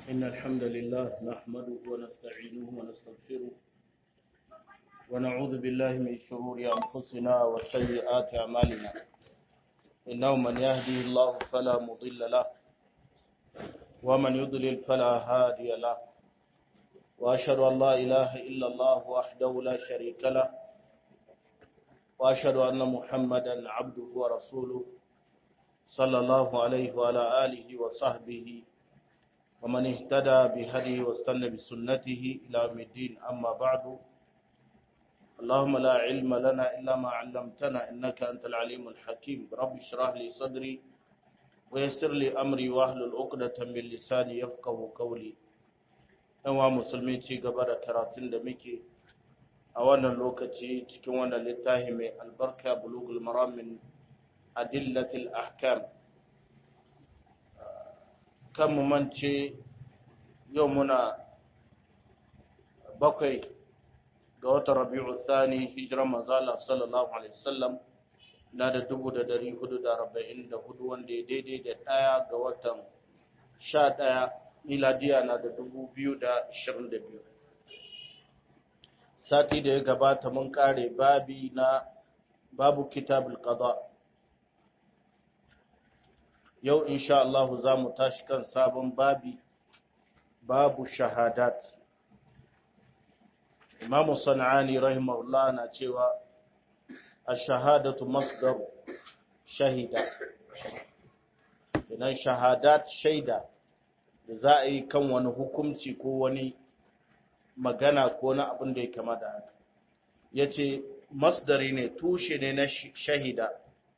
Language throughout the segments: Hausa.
إن الحمد لله نحمده ونستعينه ونستغفره ونعوذ بالله من شرور أنفسنا وسيئات أعمالنا إنه من يهدي الله فلا مضل له ومن يضلل فلا هادي له وأشهد أن لا إله إلا الله وحده لا شريك له وأشهد أن محمدا عبده ورسوله صلى الله عليه وعلى آله وصحبه ومن اهتدى بهديه واستنى بسنته إلى يوم الدين أما بعد اللهم لا علم لنا إلا ما علمتنا إنك أنت العليم الحكيم رب اشرح لي صدري ويسر لي أمري واحلل عقدة من لساني يفقه قولي ɗanwa musulmi ci gaba da karatun da muke a wannan lokaci cikin wannan littafi mai albarka bulugul maramin adillatil ahkam kan mu mance yau muna bakwai ga watan rabi'u thani hijiran manzala sallallahu alaihi wasallam na da dubu da dari hudu da arba'in da hudu wanda ya daidai da ɗaya ga watan sha ɗaya miladiya na da dubu biyu da ashirin da biyu sati da ya gabata mun kare babi na babu kitabul qada yau insha Allah za mu tashi kan sabon babi babu shahadat imamu sana'ani rahimahullah na cewa ash-shahadatu masdar shahida idan shahadat shaida da za a yi kan wani hukumci ko wani magana ko na abin da ya kama da haka ya ce masdari ne tushe ne na shahida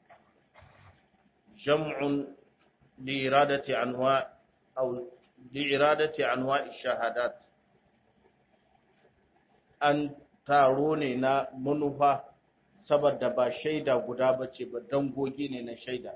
jam'un li'iradati anwa au li'iradati anwa shahadat an taro ne na manufa saboda ba shaida guda bace ba dangogi ne na shaida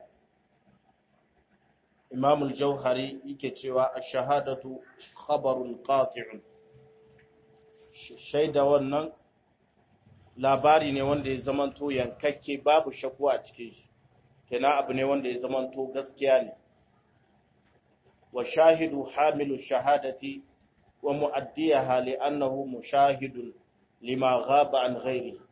imam al-jauhari yake cewa ash-shahadatu khabarun qati'un shaida wannan labari ne wanda ya zamanto yankakke babu shakku a cikin shi kenan abu ne wanda ya zamanto gaskiya ne wa shahidu hamilu shahadati wa mu'addiyaha li'annahu mushahidun lima ghaba an ghairi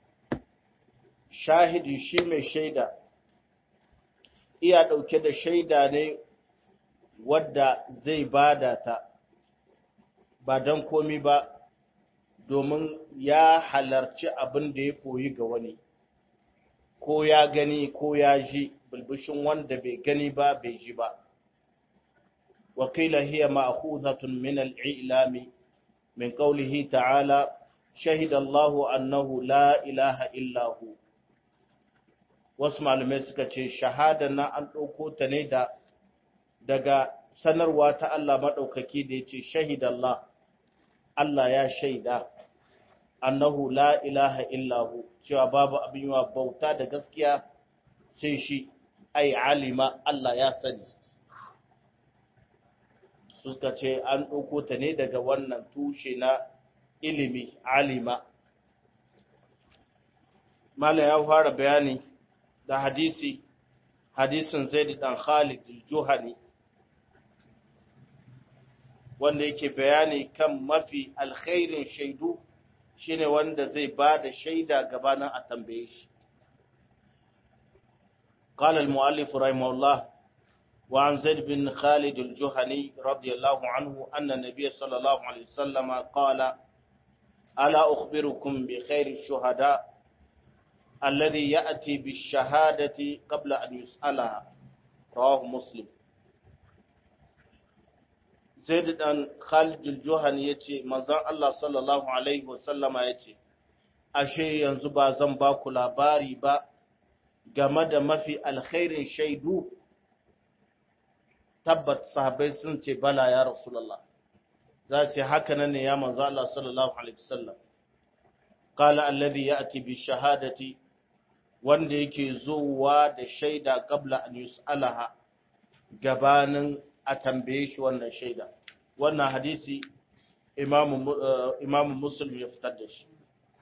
shahidi shi mai shaida iya ɗauke da shaida ne wadda zai bada ta ba don komi ba domin ya halarci abin da ya koyi ga wani ko ya gani ko ya ji bulbushin wanda bai gani ba bai ji ba wakila hiya ma'khuzatun min al-i'lami min qawlihi ta'ala shahida Allahu annahu la ilaha illa hu wasu malamai suka ce shahada na an ɗauko ta ne da daga sanarwa ta Allah maɗaukaki da ya ce shahid Allah Allah ya shaida annahu la ilaha illahu cewa babu abin yawa bauta da gaskiya sai shi ai alima Allah ya sani suka ce an ɗauko ta ne daga wannan tushe na ilimi alima Malam ya fara bayani da hadisi hadisin Zaid dan Khalid al-Juhani wanda yake bayani kan mafi alkhairin shaidu shine wanda zai bada shaida gabanin a tambaye shi قال المؤلف رحمه الله وعن زيد بن خالد الجهني رضي الله عنه أن النبي صلى الله عليه وسلم قال ألا أخبركم بخير الشهداء الذي يأتي بالشهادة قبل أن يسألها رواه مسلم زيد بن خالد الجهني yace manzon Allah sallallahu alaihi wasallama yace ashe yanzu ba zan ba ku labari ba game da mafi alkhairin shaidu tabbat sahabbai sun ce bala ya rasulullah za ce haka nan ne ya manzo Allah sallallahu alaihi wasallam qala alladhi ya'ti bi shahadati wanda yake zuwa da shaida kabla an yus'alaha gabanin a tambaye shi wannan shaida wannan hadisi imamu imamu muslim ya fitar da shi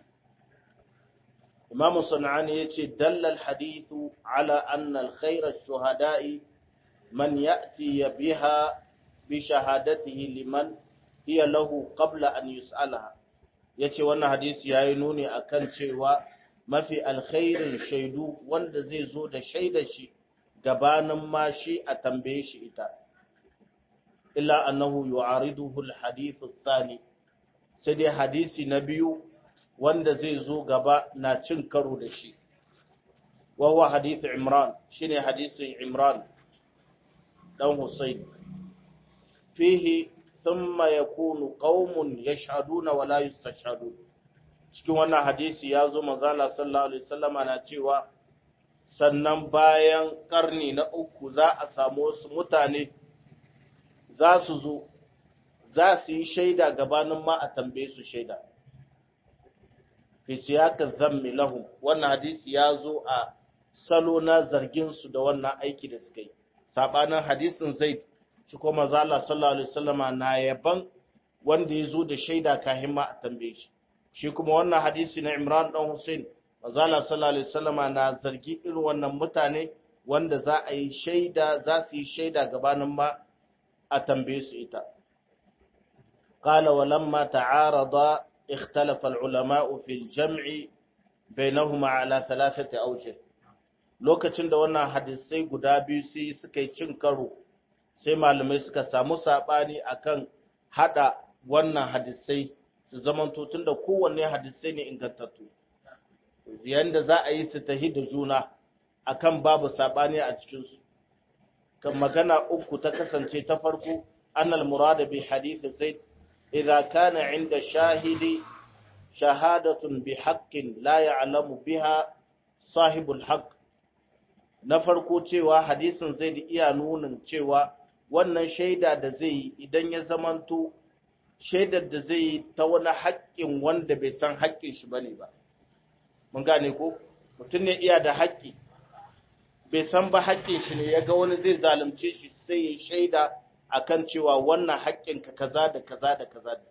imamu sanani yace dallal hadithu ala anna al-khayra ash-shuhada'i man ya'ti biha bi shahadatihi liman hiya lahu qabla an yus'alaha yace wannan hadisi yayi nuni akan cewa mafi alkhairin shaidu wanda zai zo da shaidar shi gabanin ma shi a tambaye shi ita illa annahu yu'ariduhu alhadith athani sai dai hadisi na biyu wanda zai zo gaba na cin karo da shi wa huwa hadith imran shine hadisin imran dan husayn fihi thumma yakunu qaumun yashhaduna wa la yustashhadun cikin wannan hadisi ya zo manzala sallallahu alaihi wasallama na cewa sannan bayan karni na uku za a samu wasu mutane za su zo za su yi shaida gabanin ma a tambaye su shaida fi siyaka zammi lahum wannan hadisi ya zo a salo na zargin su da wannan aiki da suka yi sabanin hadisin zaid shi ko manzala sallallahu alaihi wasallama na yaban wanda ya zo da shaida kafin ma a tambaye shi shi kuma wannan hadisi na Imran dan Hussein manzala sallallahu alaihi wasallama na zargi irin wannan mutane wanda za a yi shaida za su yi shaida gabanin ma a tambaye su ita qala walamma ta'arada ikhtalafa al-ulama fi al-jam' bainahuma ala thalathati awjih lokacin da wannan hadisai guda biyu sai suka yi cin karo sai malamai suka samu sabani akan hada wannan hadisai su zamanto tun da kowanne hadisai ne ingantattu yanda za a yi su tahi da juna akan babu sabani a cikinsu kan magana uku ta kasance ta farko annal murada bi hadith zaid idza kana inda shahidi shahadatun bi haqqin la ya'lamu biha sahibul haqq na farko cewa hadisin zaid iya nunin cewa wannan shaida da zai yi idan ya zamanto shaidar da zai yi ta wani haƙƙin wanda bai san haƙƙin shi bane ba mun gane ko mutum ne iya da haƙƙi bai san ba haƙƙin shi ne ya ga wani zai zalunce shi sai ya shaida akan cewa wannan haƙƙin ka kaza da kaza da kaza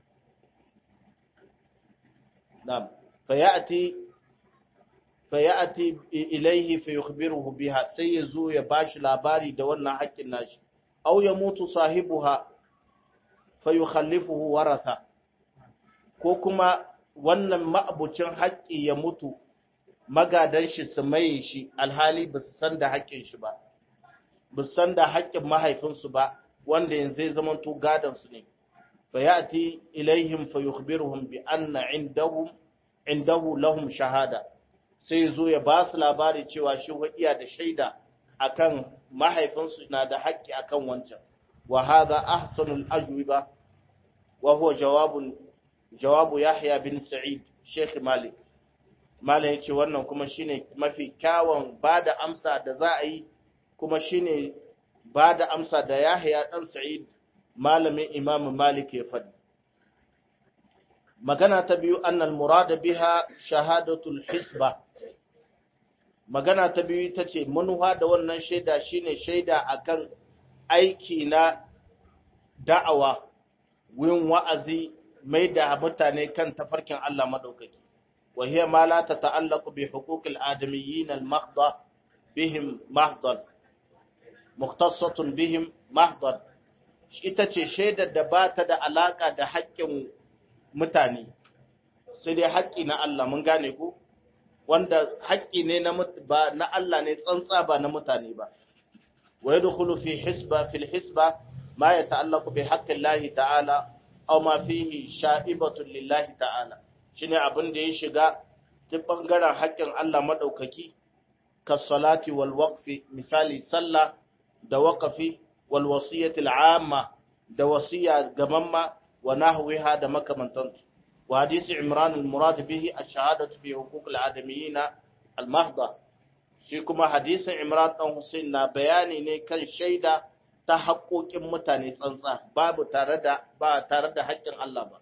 na'am fa ya'ti fa ya'ti ilayhi fa yukhbiruhu biha sai ya zo ya bashi labari da wannan haƙƙin nashi aw ya mutu sahibuha fayukhallifuhu waratha ko kuma wannan ma'abucin haƙƙi ya mutu magadan shi su maye shi alhali ba su san da haƙƙin shi ba ba su san da haƙƙin mahaifinsu ba wanda yanzu zai zama to gadan su ne fa ya'ti ilaihim fa yukhbiruhum bi anna indahum indahu lahum shahada sai zo ya ba su labari cewa shi iya da shaida akan mahaifinsu na da haƙƙi akan wancan وهذا أحسن الأجوبة وهو جواب جواب يحيى بن سعيد شيخ مالك مالك yace wannan kuma shine mafi kyawun bada amsa da za a yi kuma shine bada amsa da Yahya dan Sa'id malamin Imam Malik ya faɗi magana ta biyu annal murada biha shahadatul hisba magana ta biyu tace manuha da wannan shaida shine shaida akan aiki na da'awa wurin wa'azi mai da mutane kan tafarkin Allah maɗaukaki, wa hiya ma la ta ta'allaku bi hukukul adamiyyin al-mahdha bihim mahdhan mukhtassatun bihim mahdhan ita ce shaidar da ba ta da alaka da haƙƙin mutane sai dai haƙƙi na Allah mun gane ku wanda haƙƙi ne na ba na Allah ne tsantsa ba na mutane ba ويدخل في حسبة في الحسبة ما يتعلق بحق الله تعالى أو ما فيه شائبة لله تعالى shine abin da ya shiga ta bangaren haƙƙin Allah madaukaki kasalati wal waqfi misali sallah da waqfi wal wasiyati amma da wasiya gamamma wa nahwiha da makamantansu wa hadisi imran al murad bihi ash-shahadatu bi huquq al adamiyyin al mahdha shi kuma hadisin Imran ɗan Hussein na bayani ne kan shaida ta haƙoƙin mutane tsantsa babu tare da ba tare da haƙƙin Allah ba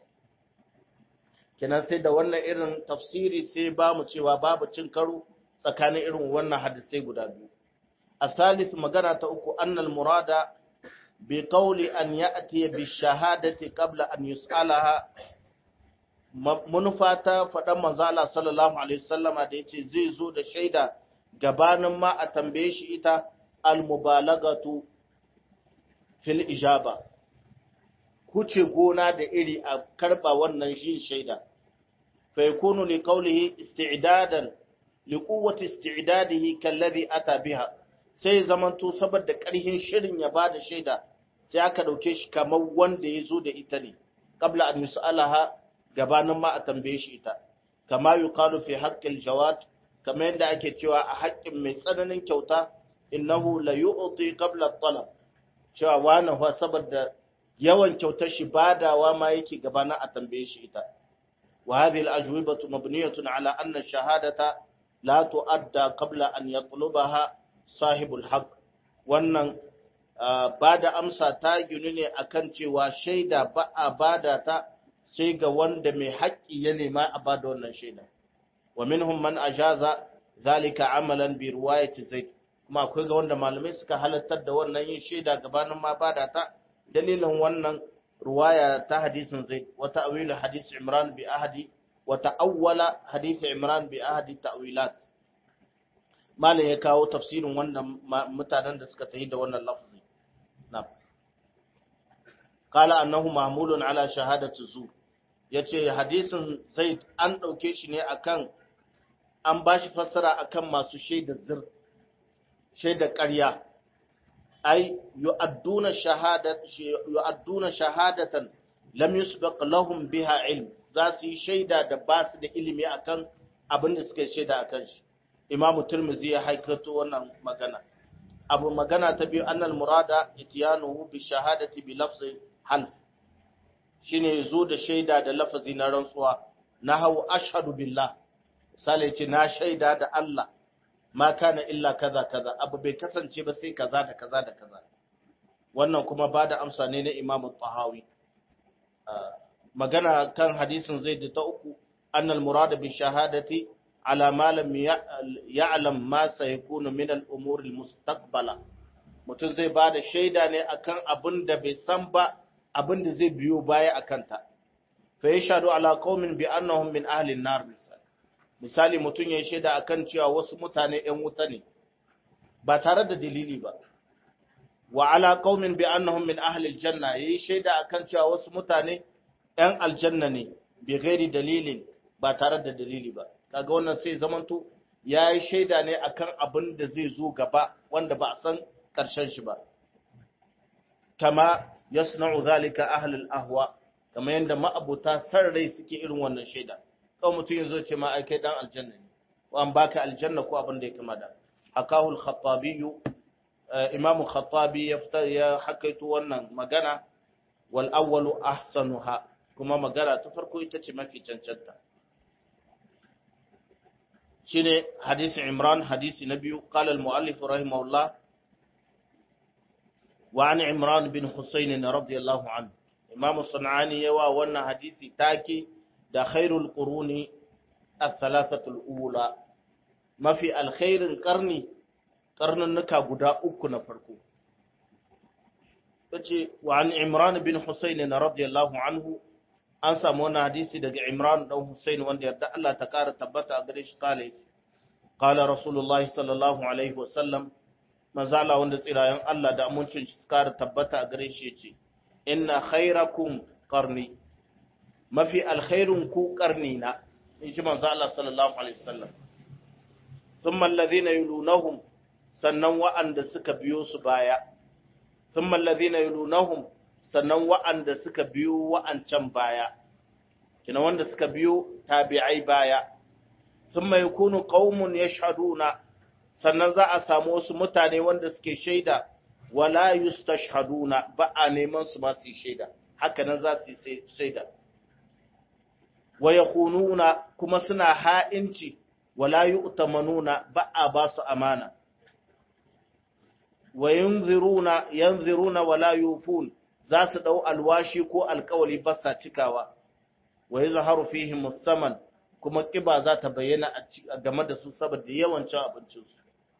kenan sai da wannan irin tafsiri sai ba mu cewa babu cin karo tsakanin irin wannan hadisai guda biyu a salis magana ta uku annal murada bi qawli an ya'ti bi shahadati qabla an yus'alaha manufa ta faɗan manzo Allah sallallahu alaihi wasallama da yace zai zo da shaida gabanin ma a tambaye shi ita al-mubalagatu fil ijaba huce gona da iri a karba wannan shi shaida fa yakunu li qawlihi isti'dadan li quwwati isti'dadihi kalladhi ata biha sai zamanto saboda ƙarhin shirin ya bada shaida sai aka dauke shi kamar wanda ya zo da ita ne qabla an yus'alaha gabanin ma a tambaye shi ita kama yuqalu fi haqqil jawad kamar yadda ake cewa a haƙƙin mai tsananin kyauta innahu la yu'ti qabla at-talab cewa wani fa saboda yawan kyautar shi badawa ma yake gabanin a tambaye shi ita wa hadhihi al-ajwibatu mabniyatun ala anna ash-shahadata la tu'adda qabla an yatlubaha sahibul haqq wannan bada amsa ta ginu ne akan cewa shaida ba a bada ta sai ga wanda mai haƙƙi ya nema a bada wannan shaida wa minhum man ajaza zalika amalan bi riwayati zaid kuma akwai ga wanda malamai suka halartar da wannan yin shaida gabanin ma bada ta dalilin wannan ruwaya ta hadisin zaid wa ta'wil hadis imran bi ahadi wa ta'awwala hadith imran bi ahadi ta'wilat malam ya kawo tafsirin wannan mutanen da suka tayi da wannan lafzi na'am qala annahu mahmulun ala shahadati zur yace hadisin zaid an dauke shi ne akan an bashi fassara akan masu shaidar zir shaidar ƙarya ai yu'adduna shahadat yu'adduna shahadatan lam yusbaq lahum biha ilm za su yi shaida da ba su da ilimi akan abin da suka shaida akan shi imamu turmizi ya haikato wannan magana abu magana ta biyu annal murada itiyanuhu bi shahadati bi lafzi half shine zo da shaida da lafazi na rantsuwa na hau ashhadu billah misali ce na shaida da Allah ma kana illa kaza kaza abu bai kasance ba sai kaza da kaza da kaza wannan kuma ba da amsa ne na Imam Tahawi magana kan hadisin zai da ta uku annal murada bi shahadati ala ma lam ya'lam ma sayakunu min al-umur al-mustaqbala mutum zai ba da shaida ne akan abin da bai san ba abin da zai biyo baya akan ta fa yashhadu ala qaumin bi annahum min ahli an-nar misali misali mutum ya shaida akan cewa wasu mutane ‘yan wuta ne, ba tare da dalili ba, wa ala qaumin bi annahum min ahli aljanna yayi shaida akan cewa wasu mutane ‘yan aljanna ne, bi gairi dalilin ba tare da dalili ba, kaga wannan sai zamanto ya yi shaida ne akan abin da zai zo gaba wanda ba a san ƙarshen shi ba. Kama yasna'u zalika ahlul ahwa, kama yadda ma'abuta san rai suke irin wannan shaida. kawai mutum yanzu ce ma ai kai dan aljanna ne ko an baka aljanna ko abin da ya kama da hakahu al-khattabi imamu khattabi ya fita ya hakaitu wannan magana wal awwalu ahsanuha kuma magana ta farko ita ce mafi cancanta shine hadisi imran hadisi na biyu qala al-muallif rahimahullah wa an imran bin husayn radiyallahu anhu imamu sunani yawa wannan hadisi take da khairul quruni as-salasatul ula mafi alkhairin karni karnannuka guda uku na farko tace wa an imran bin husayn radiyallahu anhu an samu wannan hadisi daga imran dan husayn wanda yarda Allah ta kara tabbata a gare shi kale qala rasulullahi sallallahu alaihi wasallam manzala wanda tsirayen Allah da amincin shi kara tabbata a gare shi yace inna khairakum qarni mafi alkhairun ku karni na in ji manzo Allah sallallahu alaihi wasallam thumma alladhina yulunahum sannan wa'anda suka biyo su baya thumma alladhina yulunahum sannan wa'anda suka biyo wa'ancan baya kina wanda suka biyo tabi'ai baya thumma yakunu qaumun yashhaduna sannan za a samu wasu mutane wanda suke shaida wala yustashhaduna ba a neman su ma su shaida haka nan za su yi shaida wa yakhununa kuma suna ha'inci wala yu'tamanuna ba a ba su amana wa yanziruna yanziruna wala yufun za su dau alwashi ko alkawali ba sa cikawa wa yazharu fihim musamman kuma kiba za ta bayyana a game da su saboda yawancin abincin su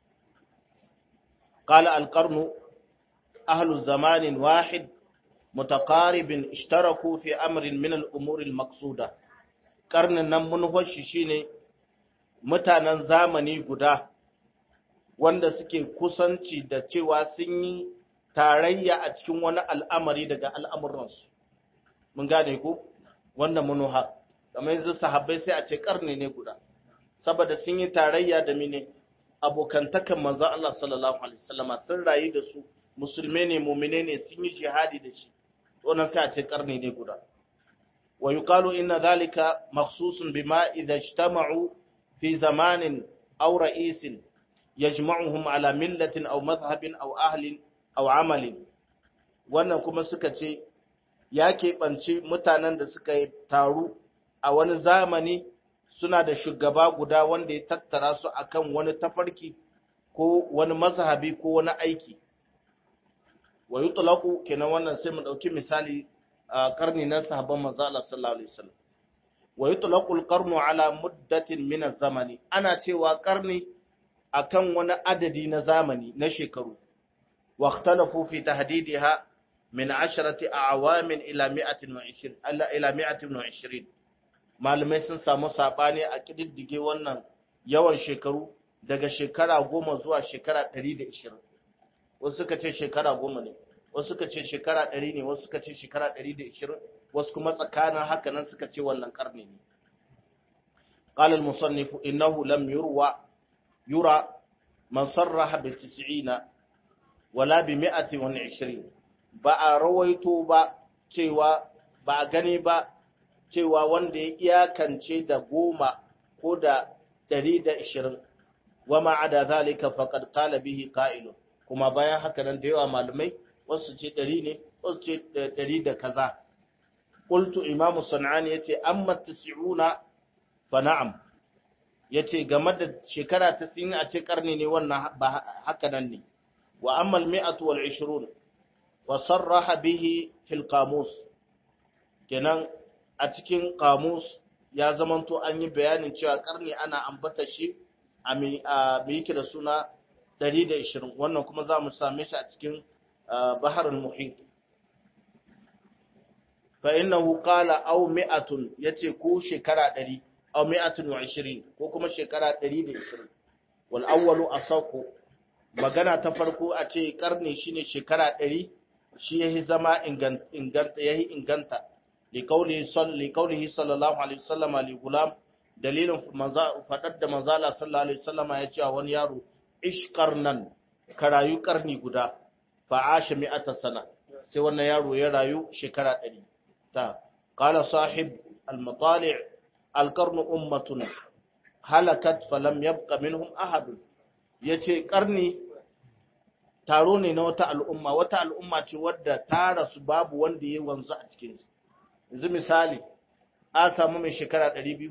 qala alqarnu ahlu zamanin wahid متقارب اشتركوا في أمر من الأمور المقصودة karnin nan munhoshi shine mutanen zamani guda wanda suke kusanci da cewa sun yi tarayya a cikin wani al'amari daga al'amuransu mun gane ku wannan munuha kamar yanzu sahabbai sai a ce karni ne guda saboda sun yi tarayya da mine abokantakan manzon Allah sallallahu alaihi wasallama sun rayu da su musulmai ne mu'mine ne sun yi jihadi da shi wannan sai a ce karni ne guda wa yuqalu inna dhalika makhsusun bima idha ijtama'u fi zamanin aw ra'isin yajma'uhum ala millatin aw madhhabin aw ahlin aw amalin wannan kuma suka ce ya keɓanci mutanen da suka taru a wani zamani suna da shugaba guda wanda ya tattara su akan wani tafarki ko wani mazhabi ko wani aiki wa yutlaqu kenan wannan sai mu dauki misali a karni na sahabban manzo Allah sallallahu alaihi wasallam wa yutlaqu al-qarnu ala muddatin min az-zamani ana cewa karni akan wani adadi na zamani na shekaru wa ikhtalafu fi tahdidiha min 10 a'wamin ila 120 ila 120 malamai sun samu sabani a kididdige wannan yawan shekaru daga shekara goma zuwa shekara 120 wasu suka ce shekara goma ne wasu suka ce shekara ɗari ne wasu suka ce shekara ɗari da ishirin wasu kuma tsakanin haka nan suka ce wannan ƙarni ne قال المصنف إنه لم يروى يرى من صرح بالتسعين ولا بمئة وعشرين ba rawaito ba cewa ba a gani ba cewa wanda ya iyakance da goma ko da ɗari da ishirin wa ma'ada zalika faqad qala bihi qa'ilun kuma bayan haka nan da yawa malamai wasu ce ɗari ne wasu ce ɗari da kaza qultu imamu sanani yace amma tasi'una fa na'am yace game da shekara ta sin a ce karni ne wannan ba haka nan ne wa amma al-mi'atu wal 20 wa sarraha bihi fil qamus kenan a cikin qamus ya zamanto an yi bayanin cewa karni ana ambata shi a mai yake da suna 120 wannan kuma za mu same shi a cikin baharul muhit fa innahu qala aw mi'atun yace ko shekara 100 aw mi'atun wa 20 ko kuma shekara 120 wal awwalu asaqu magana ta farko a ce karni shine shekara 100 shi yahi zama inganta yahi inganta li qawli salli qawlihi sallallahu alaihi wasallam li gulam dalilin fadar da manzala sallallahu alaihi wasallam ya ce wani yaro ishkarnan ka rayu karni guda fa asha mi'ata sana sai wannan yaro ya rayu shekara 100 ta qala sahib al-matali' al-qarn ummatun halakat falam yabqa minhum ahad yace karni taro ne na wata al'umma wata al'umma ce wadda ta rasu babu wanda ya wanzu a cikin su yanzu misali a samu mai shekara 200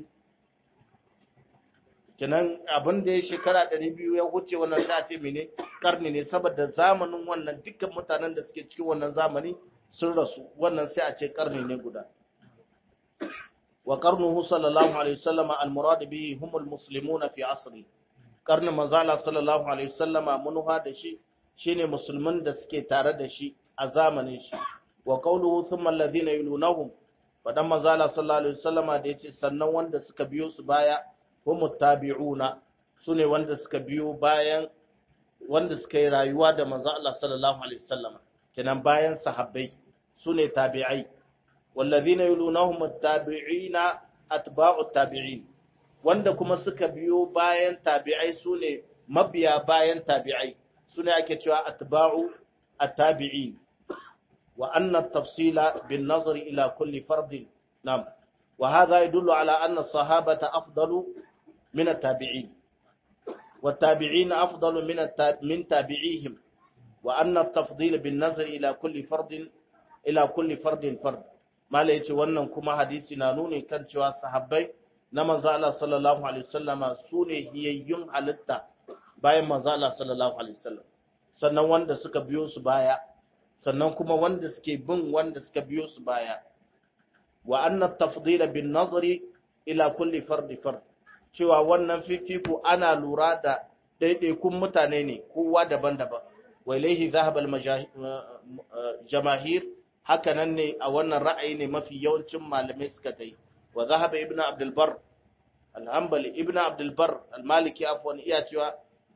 kenan abin da ya shekara 200 ya wuce wannan sai a ce mene karni ne saboda zamanin wannan dukkan mutanen da suke cikin wannan zamani sun rasu wannan sai a ce karni ne guda wa qarnuhu sallallahu alaihi wasallam al-murad bihi humul muslimuna fi asri karnin manzala sallallahu alaihi wasallama munuha da shi shine musulman da suke tare da shi a zamanin shi wa qawluhu thumma alladhina yulunahum fadan manzala sallallahu alaihi wasallama da yace sannan wanda suka biyo su baya humu tabi'una sune wanda suka biyo bayan wanda suka yi rayuwa da manzo Allah sallallahu alaihi wasallam kenan bayan sahabbai sune tabi'ai wallazina yulunahum at-tabi'ina atba'u tabi'in wanda kuma suka biyo bayan tabi'ai sune mabiya bayan tabi'ai sune ake cewa atba'u at-tabi'in wa anna at-tafsila bin nazari ila kulli fardin nam وهذا يدل على أن الصحابة أفضل من التابعين والتابعين أفضل من من تابعيهم وأن التفضيل بالنظر إلى كل فرد إلى كل فرد فرد ما ليتي wannan kuma hadisi na nuni kan cewa sahabbai na manzo Allah sallallahu alaihi wasallam sune hiyayyun halitta bayan manzo Allah sallallahu alaihi wasallam sannan wanda suka biyo su baya sannan kuma wanda suke bin wanda suka biyo su baya wa anna tafdila bin nazari ila kulli fardi fard cewa wannan fifiko ana lura da ɗaiɗaikun mutane ne kowa daban-daban wa ilaihi zahab al jamahir haka nan ne a wannan ra'ayi ne mafi yawancin malamai suka dai wa zahaba ibnu abdul bar al-hanbali ibnu abdul bar al-maliki afwan iya cewa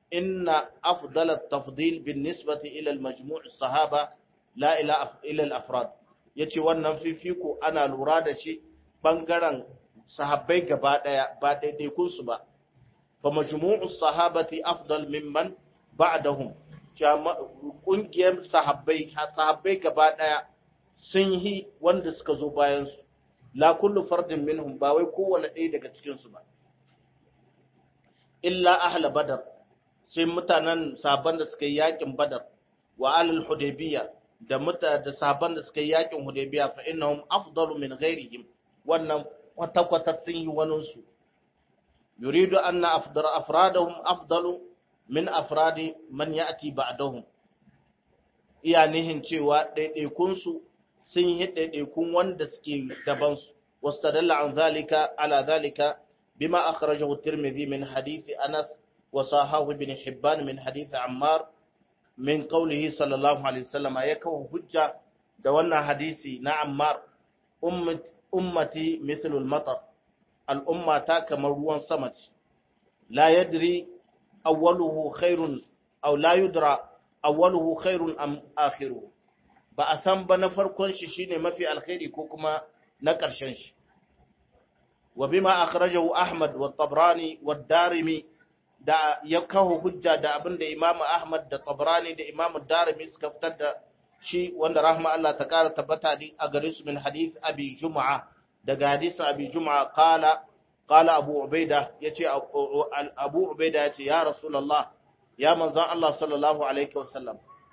inna afdal at-tafdil bin nisbati ila al-majmu' as-sahaba la ila ila al-afrad yace wannan fifiko ana lura da shi bangaren sahabbai gaba daya ba daidaikun su ba fa majmu'u as-sahabati afdal mimman ba'dahum kungiyar sahabbai sahabbai gaba daya sun yi wanda suka zo bayan su la kullu fardin minhum ba wai kowanne ɗaya daga cikin su ba illa ahla badar sai mutanen sahabban da suka yi yakin badar wa alal hudaybiya da muta da sahabban da suka yi yakin hudaybiya fa innahum afdalu min ghairihim wannan kwata kwata sun yi wanin su yuridu anna afdar afradahum afdalu min afradi man ya'ti ba'dahum iya nihin cewa ɗaiɗaikun su sun yi ɗaiɗaikun wanda suke daban su wastadalla an zalika ala zalika bima akhrajahu at-tirmidhi min hadith anas wa sahahu ibn hibban min hadith ammar min qawlihi sallallahu alaihi wasallam ya kawo hujja da wannan hadisi na ammar ummati mithlu al-matar al-ummata kamar ruwan sama ce la yadri awwaluhu khairun aw la yudra awwaluhu khairun am akhiruhu ba a san ba na farkon shi shine mafi alkhairi ko kuma na ƙarshen shi wa bima akhrajahu ahmad wa tabrani wa darimi da ya kawo hujja da abinda imamu ahmad da tabrani da imamu darimi suka fitar da shi wanda rahma Allah ta kara tabbata a gare su min hadith abi jum'a daga hadisin abi jum'a qala qala abu ubaida yace abu ubaida yace ya rasulullah ya manzon Allah sallallahu alaihi wasallam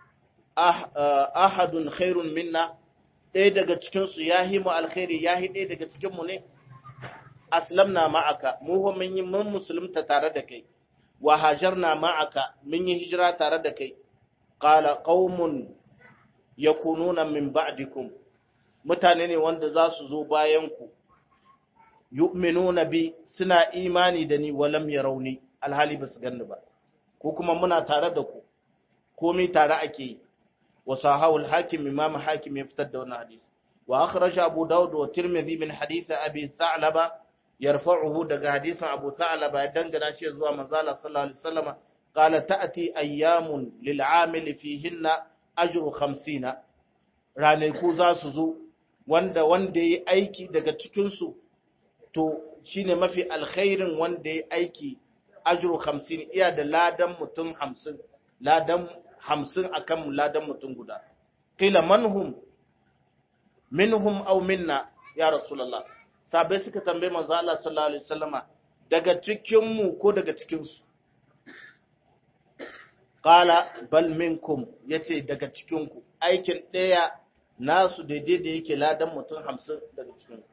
ahadun khairun minna ɗaya daga cikinsu ya yi mu alkhairi ya yi ɗaya daga cikinmu ne aslamna ma'aka mu mun yi mun musulunta tare da kai wa hajarna ma'aka mun yi hijira tare da kai qala qaumun yakununa min ba'dikum mutane ne wanda za su zo bayan ku yu'minuna bi suna imani da ni walam yarawni alhali basu ganni ba ko kuma muna tare da ku komai tare ake yi وصاحه الحاكم امام حاكم يفتد دون حديث واخرج ابو داود والترمذي من حديث ابي ثعلبه يرفعه دغ حديث ابو ثعلبه دنگنا شي زوا منزال صلى الله عليه وسلم قال تاتي ايام للعامل فيهن اجر 50 ranaku za su zo wanda wanda yayi aiki daga cikin su to shine mafi alkhairin wanda yayi aiki ajru 50 iya da ladan mutum 50 ladan hamsin a kan ladan mutum guda. Kila manhum, minhum au minna, ya Rasulallah. Sabai suka tambaye manzo Allah sallallahu Alaihi wasallama daga cikinmu ko daga cikinsu. Kala bal minkum ya ce daga cikinku, aikin ɗaya nasu daidai da yake ladan mutum hamsin daga cikinku.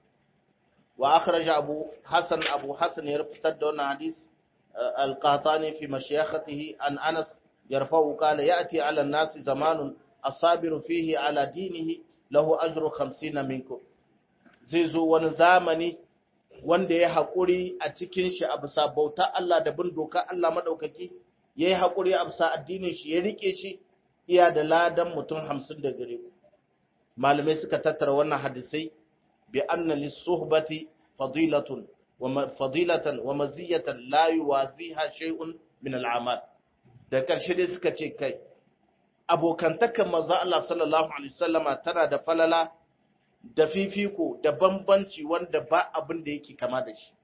Wa akhraja Abu Hassan Abu Hassan ya fitar da wannan hadis al-Qahtani fi mashayakhatihi an Anas يرفع قال يأتي على الناس زمان الصابر فيه على دينه له أجر خمسين منكم zai zo wani zamani wanda ya haƙuri a cikin shi a bisa bauta Allah da bin doka Allah maɗaukaki ya yi haƙuri a bisa addinin shi ya riƙe shi iya da ladan mutum hamsin da gare ku malamai suka tattara wannan hadisai bi anna lis-suhbati fadilatun wa fadilatan wa maziyatan la yuwaziha shay'un min al-amal da ƙarshe dai suka ce kai abokantakan maza Allah sallallahu Alaihi wasallama tana da falala da fifiko da bambanci wanda ba abin da yake kama da shi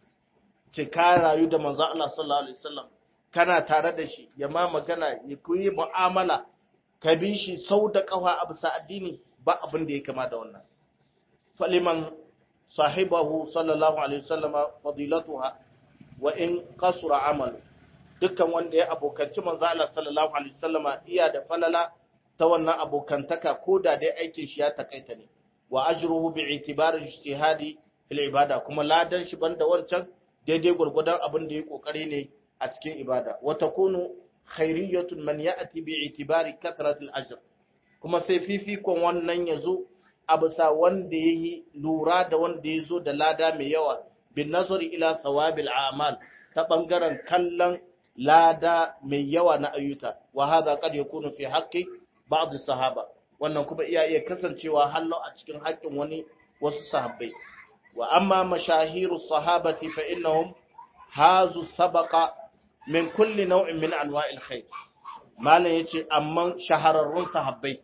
ce ka rayu da maza Allah sallallahu Alaihi wasallam kana tare da shi ya ma magana ya koyi mu'amala ka bi shi sau da ƙafa a bisa addini ba abin da ya kama da wannan faliman sahibahu sallallahu Alaihi wasallama fadilatuha wa in kasura amalu dukkan wanda ya abokanci manzo Allah sallallahu alaihi wasallama iya da falala ta wannan abokantaka ko da dai aikin shi ya takaita ne wa ajruhu bi itibari ijtihadi fil ibada kuma ladan shi banda wancan daidai gurgudan abin da ya kokari ne a cikin ibada wa takunu khairiyatun man ya'ti bi itibari kathratil ajr kuma sai fifikon wannan yazo a bisa wanda yayi lura da wanda yazo da lada mai yawa bin nazari ila thawabil a'mal ta bangaren kallon lada mai yawa na ayyuka wa hadha qad yakunu fi haqqi ba'd sahaba wannan kuma iya iya kasancewa hallo a cikin haƙƙin wani wasu sahabbai wa amma mashahiru sahabati fa innahum hazu sabaqa min kulli nau'in min anwa'il khair malam yace amma shahararrun sahabbai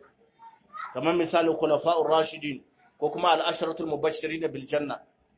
kamar misali khulafa'ur rashidin ko kuma al-asharatul mubashirin bil janna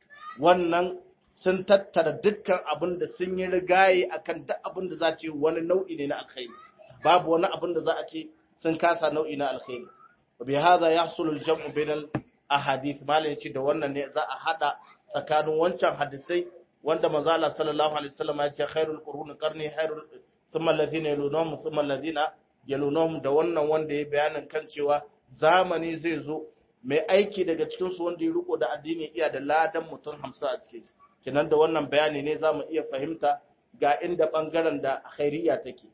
wannan sun tattara dukkan abin da sun yi rigaye akan duk abin da za ce wani nau'i ne na alkhairi babu wani abin da za a ce sun kasa nau'i na alkhairi bi hadha yahsulu al-jam'u bainal ahadith malam yace da wannan ne za a hada tsakanin wancan hadisai wanda manzo Allah sallallahu alaihi wasallam ya ce khairul qurun qarni khairul thumma alladhina yalunhum thumma alladhina yalunhum da wannan wanda ya bayanin kan cewa zamani zai zo mai aiki daga cikin su wanda ya riko da addini iya da ladan mutum 50 a cikin shi kenan da wannan bayani ne zamu iya fahimta ga inda bangaren da khairiyya take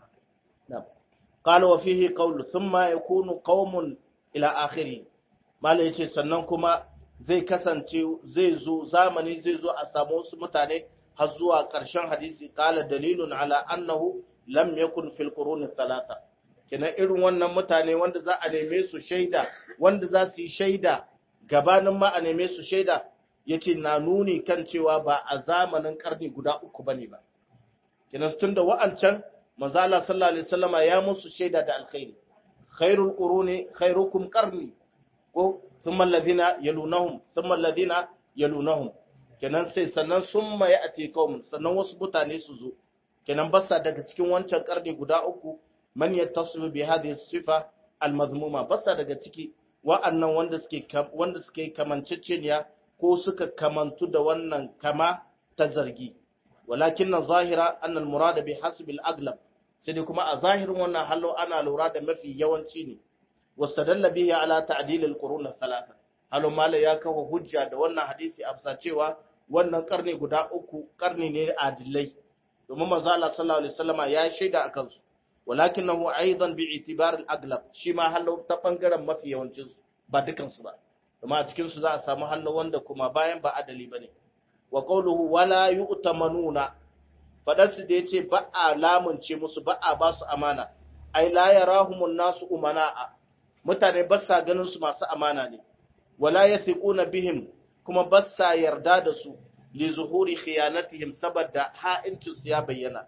na'am qala wa fihi qawlu thumma yakunu qaumun ila akhiri malai yace sannan kuma zai kasance zai zo zamani zai zo a samu wasu mutane har zuwa ƙarshen hadisi qala dalilun ala annahu lam yakun fil qurun thalatha kenan irin wannan mutane wanda za a neme su shaida wanda za su yi shaida gabanin ma a neme su shaida yace na nuni kan cewa ba a zamanin karni guda uku bane ba kenan tunda wa'ancan manzo Allah sallallahu alaihi wasallama ya musu shaida da alkhairi khairul quruni khairukum qarni ko thumma alladhina yalunahum thumma alladhina yalunahum kenan sai sannan summa ya'ti qaum sannan wasu mutane su zo kenan basa daga cikin wancan karni guda uku man yattasifu bi hadhihi sifa almazmuma basa daga ciki wa'annan wanda suke wanda suke kamanceceniya ko suka kamantu da wannan kama ta zargi walakin na zahira annal murada bi hasbil aglab sai dai kuma a zahirin wannan hallo ana lura da mafi yawanci ne wastadalla bihi ala ta'dil al-qurun al-thalatha hallo mala ya kawo hujja da wannan hadisi a bisa cewa wannan karni guda uku karni ne adilai domin manzo Allah sallallahu alaihi wasallama ya shaida akan su walakinahu aidan bi itibar al-aglab shi ma hallo ta bangaren mafi yawancin su ba dukan su ba kuma a cikin su za a samu hallo wanda kuma bayan ba adali bane wa qawluhu wala yu'tamanuna fadarsu da yace ba a lamunce musu ba a ba su amana ai la yarahumun nasu umana'a mutane ba sa ganin su masu amana ne wala yathiquna bihim kuma ba sa yarda da su li zuhuri khiyanatihim saboda ha'incin su ya bayyana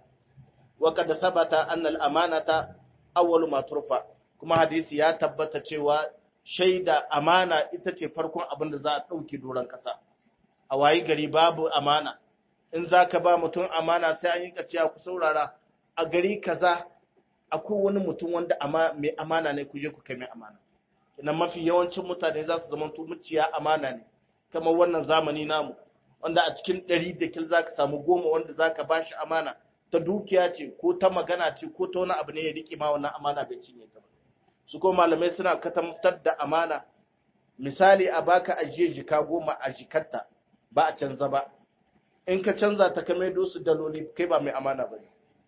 wa kad thabata anna al amanata awwalu ma turfa kuma hadisi ya tabbata cewa shaida amana ita ce farkon abin da za a dauki doron kasa a wayi gari babu amana in za ka ba mutum amana sai an yi kaciya ku saurara a gari kaza akwai wani mutum wanda mai amana ne ku je ku kai mai amana ina mafi yawancin mutane za su zama muciya amana ne kamar wannan zamani namu wanda a cikin ɗari da kil za ka samu goma wanda za ka ba shi amana ta dukiya ce ko ta magana ce ko ta wani abu ne ya riƙe ma wannan amana bai cinye ta ba su ko malamai suna katamtar da amana misali a baka ajiye jika goma a jikarta ba a canza ba in ka canza ta kame su daloli kai ba mai amana ba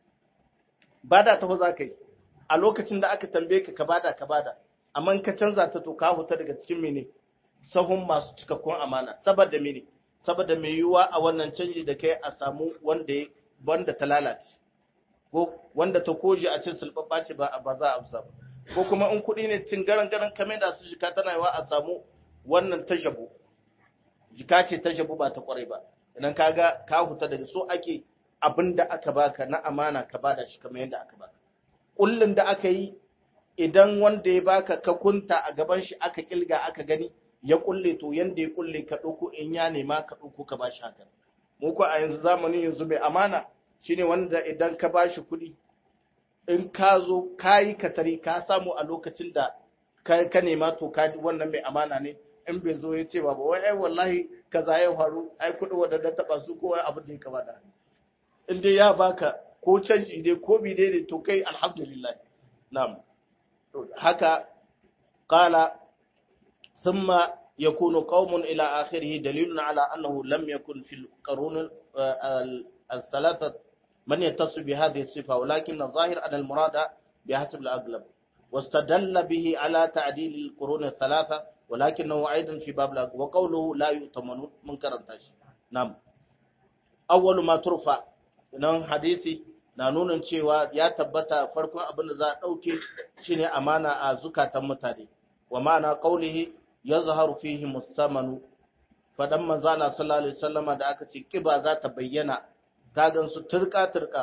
ba da taho za ka yi a lokacin da aka tambaye ka ka bada ka bada amma in ka canza ta to ka huta daga cikin mene sahun masu cikakkun amana saboda mene saboda mai yiwuwa a wannan canji da kai a samu wanda wanda ta lalace ko wanda ta koje a cin sulɓaɓɓa ce ba ba za a amsa ba ko kuma in kuɗi ne cin garan garan kame da su jika tana yiwa a samu wannan ta jabo jika ce ta jabu ba ta kwarai ba idan kaga ka huta daga so ake abin da aka baka na amana ka bada shi kamar yadda aka baka kullun da aka yi idan wanda ya baka ka kunta a gaban shi aka kilga aka gani ya kulle to yanda ya kulle ka dauko in ya nema ka dauko ka bashi haka mu ko a yanzu zamanin yanzu mai amana shine wanda idan ka bashi kuɗi in ka zo kayi katari ka samu a lokacin da ka nema to ka wannan mai amana ne in bai zo ya ce ba ba wai ai wallahi kaza ya faru ai kuɗi wanda da taba su ko wani abin da ya kama da in dai ya baka ko canji dai ko bi dai to kai alhamdulillah na'am haka qala thumma yakunu qaumun ila akhirih dalilun ala annahu lam yakun fil qurun al-thalatha man yattasu bi hadhihi as-sifa walakin adh-dhahir anna al-murada بحسب الأغلب واستدل به على تعديل القرون الثلاثة ولكنه أيضا في باب الأغلب وقوله لا يؤتمنون من كرنتاش نعم أول ما ترفع nan hadisi na nunin cewa ya tabbata farkon abin da za a ɗauke shine amana a zukatan mutane wa ma'ana qaulihi yazharu fihi musamanu fadan manzo Allah sallallahu alaihi wasallama da aka ce kiba za ta bayyana kagan su turka turka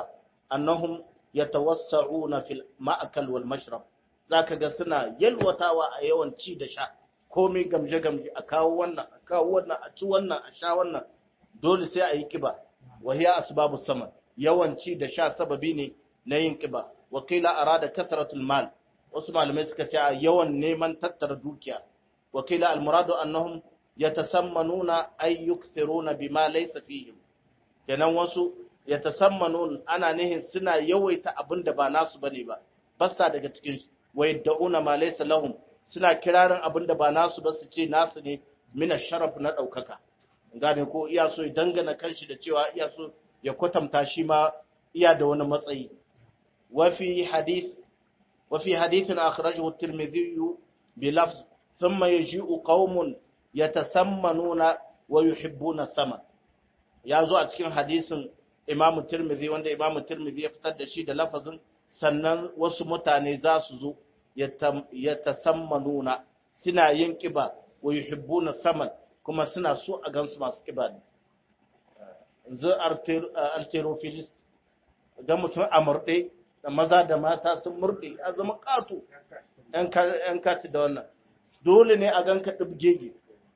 annahum yatawassa'una fil ma'kal wal mashrab zaka ga suna yalwatawa a yawan ci da sha komai gamje gamje a kawo wannan a kawo wannan a ci wannan a sha wannan dole sai a yi kiba wa hiya asbabu saman yawan ci da sha sababi ne na yin kiba wa qila arada kasratul mal wasu malamai suka ce yawan neman tattara dukiya wa qila al muradu annahum yatasammanuna ay yukthiruna bima laysa fihim kenan wasu yatasammanun ana nihin suna yawaita abin da ba nasu bane ba basta daga cikin su wa yad'una ma laysa lahum suna kirarin abin da ba nasu ba su ce nasu ne mina sharaf na daukaka gane ko iya so ya dangana kanshi da cewa iya so ya kwatanta shi ma iya da wani matsayi wa fi hadith wa fi hadithin akhrajahu at-tirmidhi bi lafz thumma yaji'u qaumun yatasammanuna wa yuhibbuna sama ya zo a cikin hadisin Imam Tirmidhi wanda Imam Tirmidhi ya fitar da shi da lafazin sannan wasu mutane za su zo yatasammanuna suna yin kiba wa yuhibbuna saman kuma suna so a gansu masu kiba ne yanzu arterofilist ga mutum a murɗe da maza da mata sun murɗe a zama ƙato ‘yan kati da wannan dole ne a ganka ɗibgege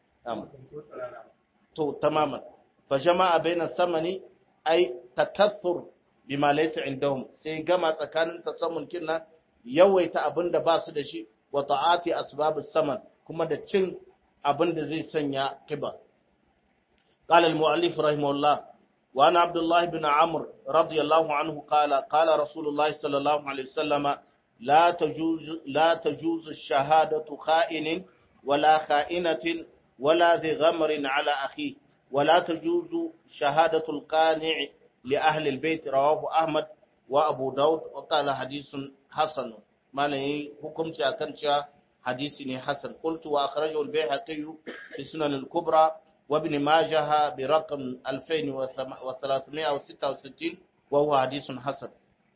to tamaman fa jama'a bainan samani ai takathur bima laysa indahum sai gama tsakanin tasammun kinna yawaita abin da ba su da shi wa ta'ati asbabus saman kuma da cin abin da zai sanya kiba قال المؤلف رحمه الله وأنا عبد الله بن عمرو رضي الله عنه قال قال رسول الله صلى الله عليه وسلم لا تجوز لا تجوز الشهادة خائن ولا خائنة ولا ذي غمر على أخيه ولا تجوز شهادة القانع لأهل البيت رواه أحمد وأبو داود وقال حديث حسن ما لي حكم أكن حديث حسن قلت وأخرجه البيهقي في سنن الكبرى وابن ماجه برقم 2366 وهو حديث حسن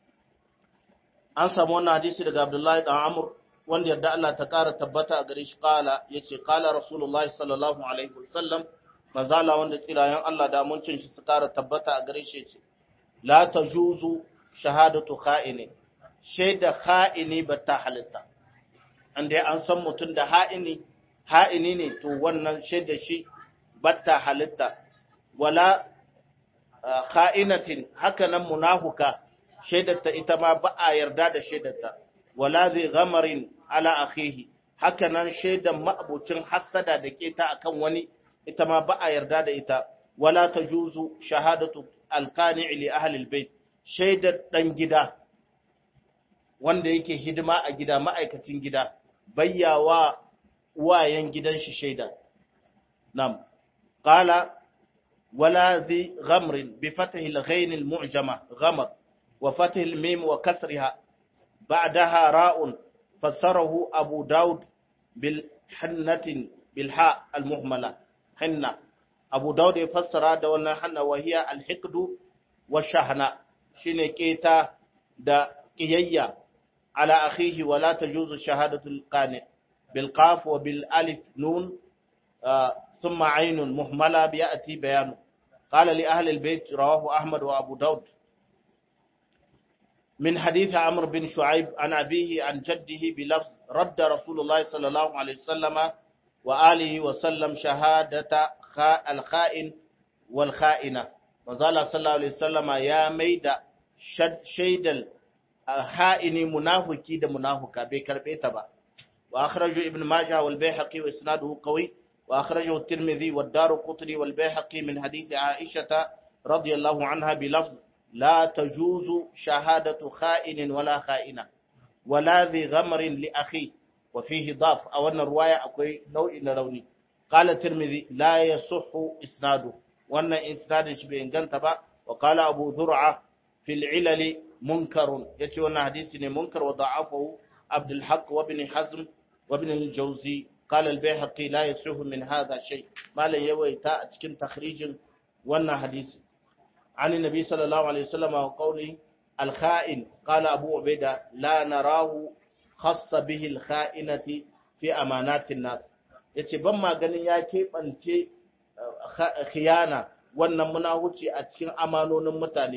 an samu wannan hadisi daga Abdullahi dan Amr wanda yarda Allah ta ƙara tabbata a gare shi kala yace kala Rasulullahi sallallahu alaihi wasallam manzala wanda tsirayen Allah da muncin shi su ƙara tabbata a gare shi yace la tajuzu shahadatu kha'ini shaida kha'ini ba ta halitta an dai an san mutum da ha'ini ha'ini ne to wannan shaida shi ba ta halitta wala kha'inatin haka nan munafuka shaidarta ita ma ba a yarda da shaidarta wala zai gamarin ala akhihi haka nan shaidan ma'abucin hassada da keta akan wani ita ma ba a yarda da ita wala tajuzu shahadatu alqani' li ahli albayt shaidar dan gida wanda yake hidima a gida ma'aikacin gida bayyawa uwayen gidan shi shaida nam qala wala zi ghamrin bi fathi al-ghain al-mu'jama ghamr وفتح الميم وكسرها بعدها راء فسره أبو داود بالحنة بالحاء المهملة حنة أبو داود يفسر هذا وانا حنة وهي الحقد والشهنة شين كيتا دا كيية على أخيه ولا تجوز شهادة القانع بالقاف وبالالف نون آه ثم عين مهملة بيأتي بيانه قال لأهل البيت رواه أحمد وأبو داود من حديث عمرو بن شعيب عن أبيه عن جده بلفظ رد رسول الله صلى الله عليه وسلم وآله وسلم شهادة الخائن والخائنة وزال صلى الله عليه وسلم يا ميدا شيد الخائن منافقي ده منافقا بكربه تبا وأخرجه ابن ماجه والبيهقي وإسناده قوي وأخرجه الترمذي والدار قطري والبيهقي من حديث عائشة رضي الله عنها بلفظ لا تجوز شهادة خائن ولا خائنة ولا ذي غمر لأخيه وفيه ضاف أو أن الرواية أكوي نوع نروني قال الترمذي لا يصح إسناده وأن إسناد شبه انقلتبا وقال أبو ذرعة في العلل منكر يتي وأن حديث منكر وضعفه عبد الحق وابن حزم وابن الجوزي قال البيهقي لا يصح من هذا شيء ما لا يويتا أتكن تخريج وأن حديث عن النبي صلى الله عليه وسلم وقوله الخائن قال أبو عبيدة لا نراه خص به الخائنة في أمانات الناس yace ban ma ganin ya keɓance khiyana wannan munahuci a cikin amanonin mutane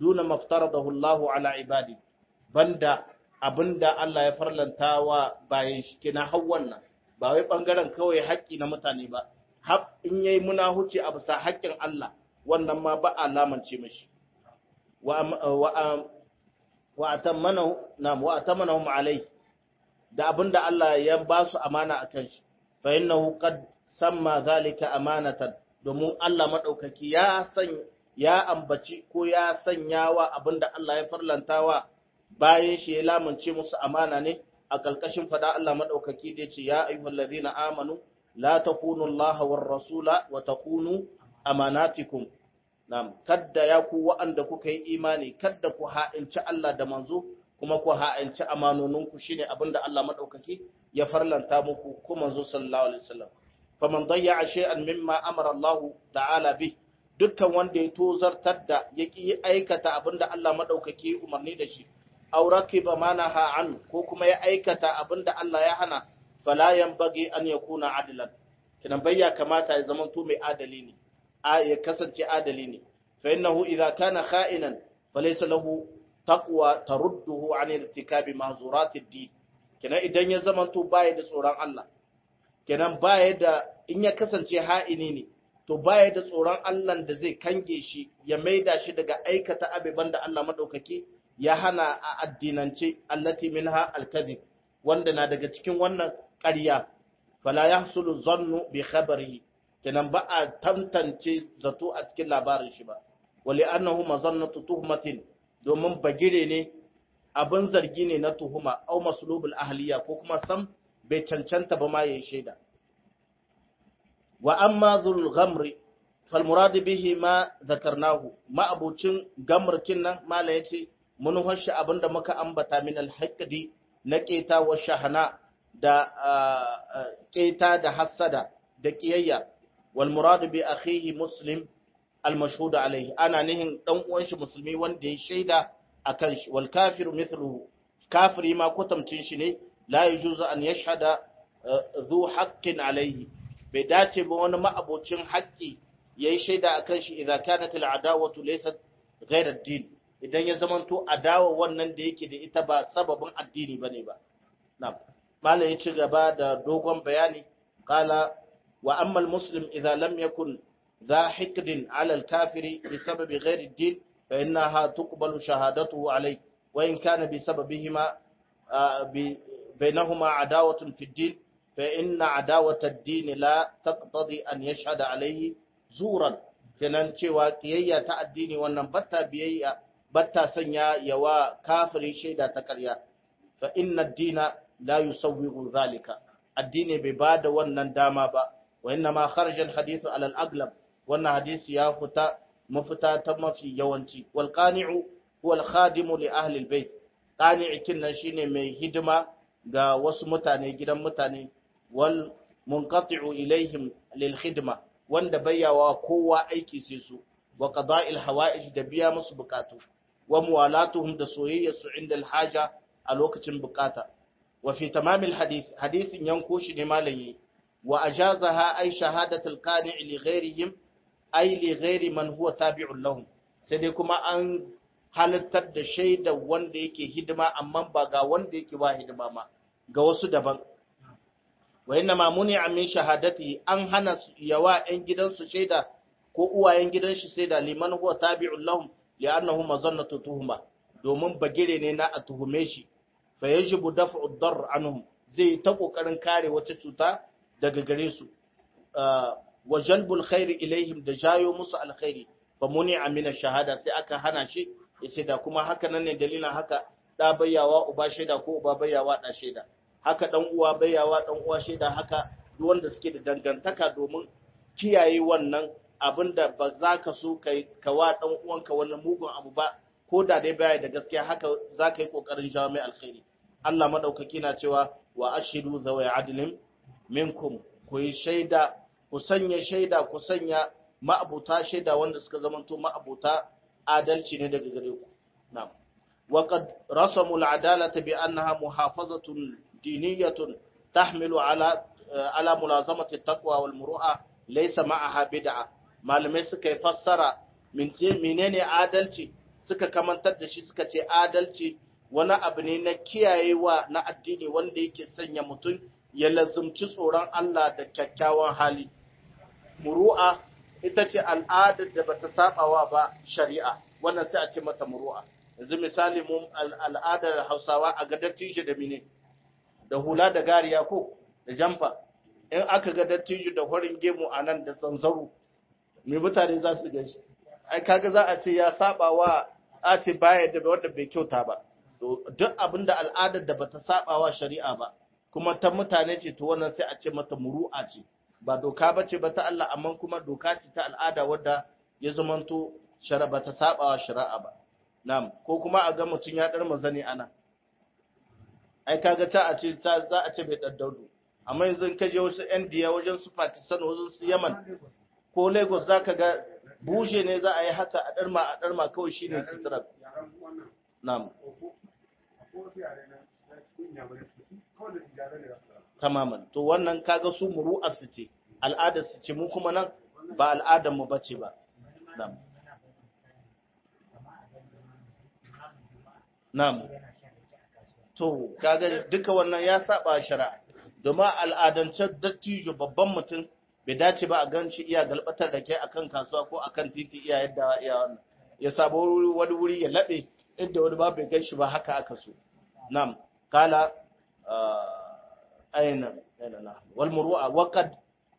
duna maftaradahu Allahu ala ibadi banda abinda Allah ya farlanta wa bayan shi kina har wannan ba wai bangaren kawai haƙƙi na mutane ba har in yayi munahuci a bisa haƙƙin Allah wannan ma ba alamance mashi wa wa wa atammanahu na wa atamanahum alai da abinda Allah ya ba su amana akan shi fa innahu qad samma zalika amanatan domin Allah madaukaki ya san ya ambaci ko ya sanyawa abinda Allah ya farlantawa bayan shi ya lamunce musu amana ne a kalkashin fada Allah madaukaki da yace ya ayyuhallazina amanu la takunu Allah war rasula wa takunu amanatikum nam kadda ya ku wa'anda kuka yi imani kadda ku ha'inci Allah da manzo kuma ku ha'inci amanoninku shine abinda Allah madaukaki ya farlanta muku ko manzo sallallahu alaihi wasallam faman dayya shay'an mimma amara Allah ta'ala bi dukkan wanda ya tozartar da yaki aikata abinda Allah madaukaki umarni da shi aw rakiba manaha an ko kuma ya aikata abinda Allah ya hana fala yanbaghi an yakuna adlan kinan bayya kamata ya zama to mai adali ne ya kasance adali ne fa innahu idza kana kha'inan falaysa lahu taqwa tarudduhu an irtikabi mahzurat ad-din kenan idan ya zama to baya da tsoron Allah kenan baya da in ya kasance ha'ini ne to baya da tsoron Allah da zai kange shi ya maida shi daga aikata abiban da Allah madaukaki ya hana a addinance allati minha al-kadhib wanda na daga cikin wannan ƙarya fala yahsulu zannu bi khabarihi kenan ba a tantance zato a cikin labarin shi ba wali annahu mazannatu tuhmatin domin bagire ne abin zargi ne na tuhuma au maslubul ahliya ko kuma sam bai cancanta ba ma yayin shaida wa amma dhul ghamri fal murad bihi ma zakarnahu ma abucin gamrkin nan mala yace mun hoshi abinda muka ambata min al haqqdi na keta wa shahana da keta da hasada da kiyayya wal murad bi akhihi muslim al mashhud alayhi ana nihin dan uwan shi musulmi wanda ya shaida akan shi wal kafiru mithluhu kafiri ma kwatamcin shi ne la yajuzu an yashhada dhu haqqin alayhi bai dace ba wani ma'abocin haƙƙi yayi shaida akan shi idza kanat al adawatu laysat ghayr ad-din idan ya zamanto adawa wannan da yake da ita ba sababin addini bane ba na'am malam ya ci gaba da dogon bayani qala wa amma al muslim idza lam yakun ذا حقد على الكافر بسبب غير الدين فإنها تقبل شهادته عليه وإن كان بسببهما بينهما عداوة في الدين فإن عداوة الدين لا تقتضي أن يشهد عليه زورا kenan cewa kiyayya ta addini wannan batta biyayya batta sanya yawa kafiri shaida ta ƙarya fa inna ad-dina la yusawwiru zalika addini bai bada wannan dama ba wa inna ma kharaja al-hadithu ala al-aglab wannan hadisi ya fita mafita ta mafi yawanci wal qani'u huwa al khadimu li ahli al bayt qani'i kinnan shine mai hidima ga wasu mutane gidan mutane wal munqati'u ilaihim lil khidma wanda bayyawa kowa aiki sai su wa qada'il hawa'ij da biya musu bukatu wa muwalatuhum da soyayya su inda al haja a lokacin bukata wa fi tamamil hadith hadisin yanko shi ne malayi wa ajazaha ay shahadatul qani' li ghairihim ai li ghairi man huwa tabi'un lahum sai dai kuma an halittar da shaida wanda yake hidima amma ba ga wanda yake ba hidima ma ga wasu daban wa inna ma muni'a min shahadati an hana yawa ɗan gidansu shaida ko uwayen gidan shi shaida liman huwa tabi'un lahum li'annahu mazannatu tuhuma domin bagire ne na a tuhume shi fa yajibu daf'u ad-darr anhum zai ta kokarin kare wata cuta daga gare su wa jalbul khairi ilaihim da jayo musu alkhairi fa muni amina shahada sai aka hana shi yace da kuma haka nan ne dalilin haka da bayyawa uba shaida ko uba bayyawa da shaida haka dan uwa bayyawa dan uwa shaida haka duk wanda suke da dangantaka domin kiyaye wannan abinda ba za ka so kai kawa dan uwanka wannan mugun abu ba ko da dai baya da gaskiya haka za ka yi kokarin jawo mai alkhairi Allah madaukaki na cewa wa ashidu zawai adlin minkum ku yi shaida ku sanya shaida ku sanya ma'abuta shaida wanda suka zamanto ma'abuta adalci ne daga gare ku na'am wa qad rasamu al'adalata bi annaha muhafazatun diniyatun tahmilu ala ala mulazamati taqwa wal muru'a laysa ma'aha bid'a malamai suka yi fassara menene adalci suka kamantar da shi suka ce adalci wani abu ne na kiyayewa na addini wanda yake sanya mutum ya lazumci tsoron Allah da kyakkyawan hali muru'a ita ce al'adar da bata sabawa ba shari'a wannan sai a ce mata muru'a yanzu misali mu al'adar Hausawa a ga dattijo da mine da hula da gariya ko da jamfa in aka ga dattijo da horin gemu a nan da zanzaro me mutane za su gaishe ai kaga za a ce ya saba wa a ce baya da wanda bai kyauta ba duk abin da al'adar da bata saba wa shari'a ba kuma ta mutane ce to wannan sai a ce mata muru'a ce ba doka ba ce ba ta Allah amma kuma doka ce ta al'ada wadda ya zamanto shara ba ta saba wa shari'a ba na'am ko kuma a ga mutum ya dar mazani ana ai kaga ta a ce za a ce bai daddaudu amma yanzu ka je wasu India wajen su Pakistan wajen su Yemen ko Lagos zaka ga buje ne za a yi haka a darma a darma kawai shine sutura na'am tamaman to wannan kaga su muru'ar su ce al'adar su ce mu kuma nan ba al'adar mu bace ba na'am na'am to kaga duka wannan ya saba shari'a domin al'adance dattijo babban mutum bai dace ba a ganci iya galbatar da kai akan kasuwa ko akan titi iya yadda iya wannan ya sabo wani wuri ya labe inda wani ba bai gan shi ba haka aka so na'am kala aina aina na wal muru'a waqad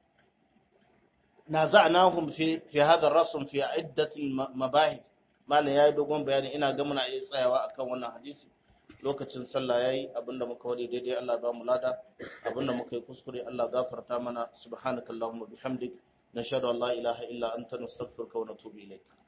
naza'nahum fi fi hadha ar-rasm fi iddat mabahith malan yayi dogon bayani ina ga muna iya tsayawa akan wannan hadisi lokacin sallah yayi abinda muka wadi daidai Allah ba mu lada abinda muka yi kuskure Allah gafarta mana subhanakallahumma bihamdik nashhadu an la ilaha illa anta nastaghfiruka wa natubu ilayk